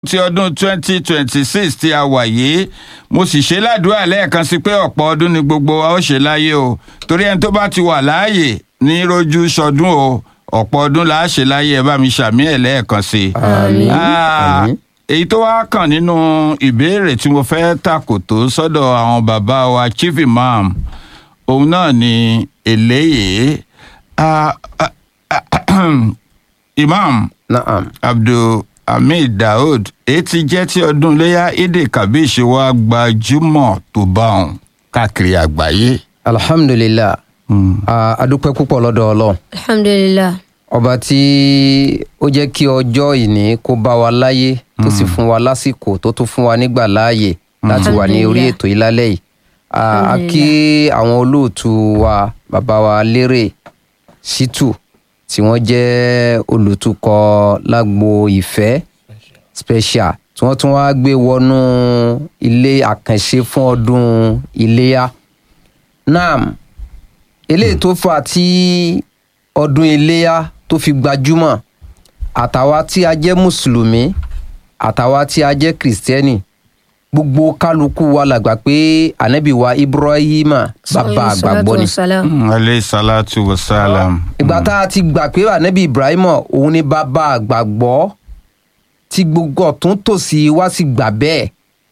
ti ọdún 2026 tí a wà yìí mo sì ṣe ládùúrà lẹ́ẹ̀kan sí pé ọ̀pọ̀ ọdún ni gbogbo wa ó ṣe láyé o torí ẹni tó bá ti wà láàyè ní rojú sọdún o ọ̀pọ̀ ọdún là á ṣe láyé ẹ bá mi ṣàmì ẹ̀ lẹ́ẹ̀kan sí i. àmín Ah, àmín. èyí tó wá kàn nínú ìbéèrè tí mo fẹ́ tàkò tó sọ́dọ̀ àwọn bàbá wa chief imam òun náà ni eléyìí Ah, ah, ah, imam naam abdulhamid daoud èyí ti jẹ́ tí ọdún iléyà èdè kabish wa gbajúmọ̀ tó bá òun káàkiri àgbáyé. alhamdulilah a a dúpẹ́ púpọ̀ lọ́dọ̀ ọlọ́run alhamdulilah ọba tí ó jẹ́ kí ọjọ́ ìní kó bá wa láyé tó sì fún wa lásìkò tó tún fún wa nígbà láàyè láti wà ní orí Alhamdulillah. ètò yìí lálẹ́ yìí a a kí àwọn olóòtú wa bàbá wa lérè ṣítù tí wọ́n jẹ́ olùtukọ̀ lágbo ìfẹ́ special tí wọ́n tún wá gbé wọnú ilé àkànṣe fún ọdún iléyà nam eléyìí tó fà tí ọdún iléyà tó fi gbajúmọ̀ àtàwa tí a jẹ́ mùsùlùmí àtàwa tí a jẹ́ kìrìsìtẹ́nì gbogbo kálukú wa la gbà pé ànábì wa ibrahima bàbá àgbàgbọ́ ni salam aleyhi salatu wa salam. ìgbà tá a ti gbà pé ànábì ibrahima òun ni bàbá àgbàgbọ́ tí gbogbo ọ̀tún tòsí wá sì gbà bẹ́ẹ̀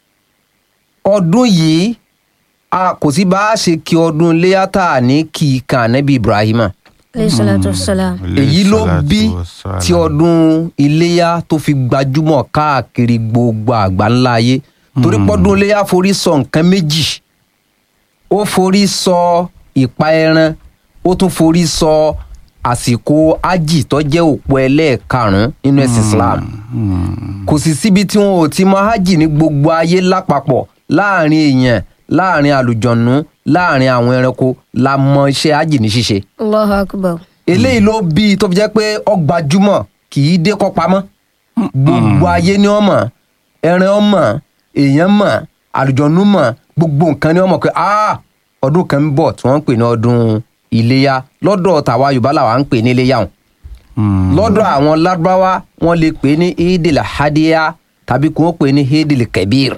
ọdún yìí a kò sí bá a ṣe kí ọdún iléyà tá a ní kí i kan ànábì ibrahima alayhi salatu wassalam èyí ló bí tí ọdún iléyà tó fi gbajúmọ̀ káàkiri gbogbo àgbáńlá ayé torí pọ́dún iléyà forí sọ nǹkan méjì ó forí sọ ìpa ẹran ó tún forí sọ àsìkò ájì tó jẹ́ òpó ẹlẹ́ẹ̀karùn-ún nínú ẹ̀sìn islam kò sì síbi tí wọn ò ti mọ ájì ní gbogbo ayé lápapọ̀ láàrin èèyàn láàrin àlùjọ̀nù láàrin àwọn ẹranko la mọ iṣẹ́ ájì ní ṣíṣe allahu akbar eléyìí ló bí i tó fi jẹ́ pé ọgbàjúmọ̀ kì í dé kọ́ pamọ́ gbogbo ayé ni wọ́n mọ̀ ẹran wọn mọ̀ èèyàn mọ̀ àlùjọ̀nù mọ̀ gbogbo nǹkan ni wọ́n mọ̀ pé ah ọdún kan ń bọ̀ tí wọ́n ń pè ní ọdún iléyà lọ́dọ̀ tàwa yorùbá làwa ń pè ní iléyà hùn lọ́dọ̀ àwọn lárúbáwá wọ́n lè pè ní idil hadiya tàbí kí wọ́n pè ní idil kabir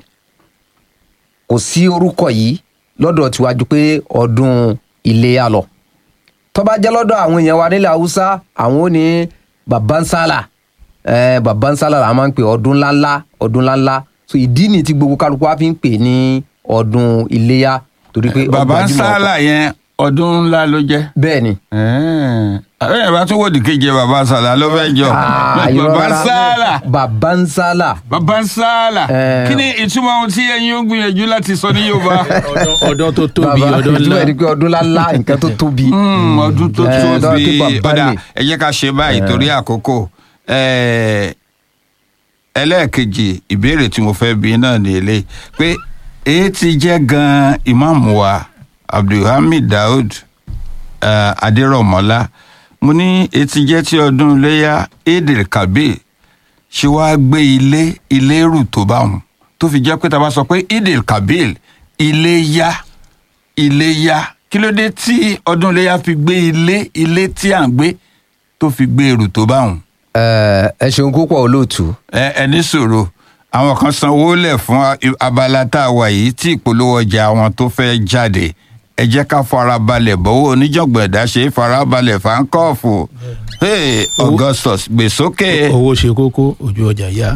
kò sí orúkọ yìí lọ́dọ̀ tiwájú pé ọdún iléyà lọ tó bá jẹ́ lọ́dọ̀ àwọn èèyàn wa nílẹ̀ haúsá àwọn ò ní babansala eh, babansala la máa ń pè ọdún ńláńlá ọdún ńláńlá so ìdí ni tí gbogbo kálukú wa fi ń pè ní ọdún iléyà torí pé bàbá ń ọgbàjúmọ̀ sálà yẹn ọdún ńlá ló jẹ́. bẹ́ẹ̀ ni àbẹ̀yẹ̀ bá tún wò dìkeje bàbá sálà ló fẹ́ jọ. Ah, irọ́ bàbá ń rárá. sálà babansala bàbá ń sálà Eh. kí ni ìtumọ̀ ohun tí ẹ̀yin ó gbìyànjú láti sọ ní yorùbá. ọdún tó tóbi bàbá ọdún ìtumọ̀ ńlá ẹ̀ ni pé ọdún ńláńlá nǹkan tó tóbi Hmm, ọdún tó Eh, tóbi dọ́kí bàbá ọ̀dà ni. ẹ jẹ́ ká ṣe báyìí torí àkókò Eh, ẹlẹ́ẹ̀kejì ìbéèrè tí mo fẹ́ bí náà ní eléyìí pé èyí ti jẹ́ gan-an ìmáàmù wa abdulhamid daoud eh, adérọ̀mọ́lá mo ní èyí ti jẹ́ tí ọdún iléyà edel kabir ṣe wá gbé ilé ilé rù tó bá wọn tó fi jẹ́ pé tá a bá sọ pé edel kabir ilé yá ilé yá kí ló dé tí ọdún iléyà fi gbé ilé ilé tí à ń gbé tó fi gbé èrò tó bá wọn Eh, ẹ ṣeun púpọ̀ olóòtú ẹ ẹ ní sòro àwọn kan sanwó lẹ̀ fún a- abala tá a wà yìí tí ìpolówó ọjà àwọn tó fẹ́ jáde ẹ jẹ́ ká farabalẹ̀ bọ́wọ́ oníjàngbọ̀n ẹ̀dá ṣe é farabalẹ̀ fáńkọ́ọ̀fù hey, augustus gbèsókè. owó ṣe kókó ojú ọjà yá.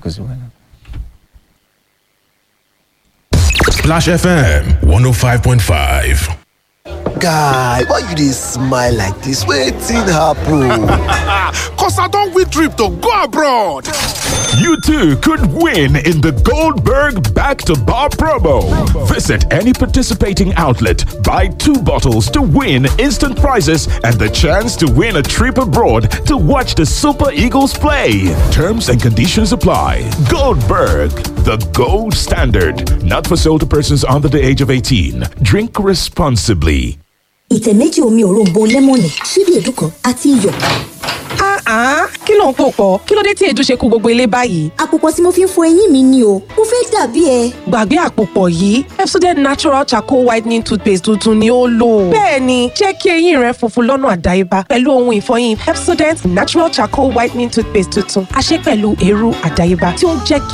Splash FM 105.5. guy why you dey smile like dis wetin happen. Cause I don't win trip to go abroad. You too could win in the Goldberg Back to Bar promo. Visit any participating outlet, buy two bottles to win instant prizes and the chance to win a trip abroad to watch the Super Eagles play. Terms and conditions apply. Goldberg, the gold standard. Not for sale to persons under the age of 18. Drink responsibly. ìtẹ̀ méjì omi òróǹbó lẹ́mọ̀nì ṣíbí èédú kan àti iyọ̀. Ah, kí ló ń pò pọ̀? Kí ló dé tí èédú ṣe kó gbogbo ilé báyìí? àpòpọ̀ tí mo fi ń fọ eyín mi ni o mo fẹ́ dàbí ẹ. gbàgbé àpòpọ̀ yìí Pepsodent natural charcoal whitening toothpaste tuntun ni ó lò. bẹ́ẹ̀ni jẹ́ kí eyín rẹ funfun lọ́nà àdáyébá pẹ̀lú ohun ìfọyín Pepsodent natural charcoal whitening toothpaste tuntun a ṣe pẹ̀lú eérú àdáyébá tí ó ń jẹ́ kí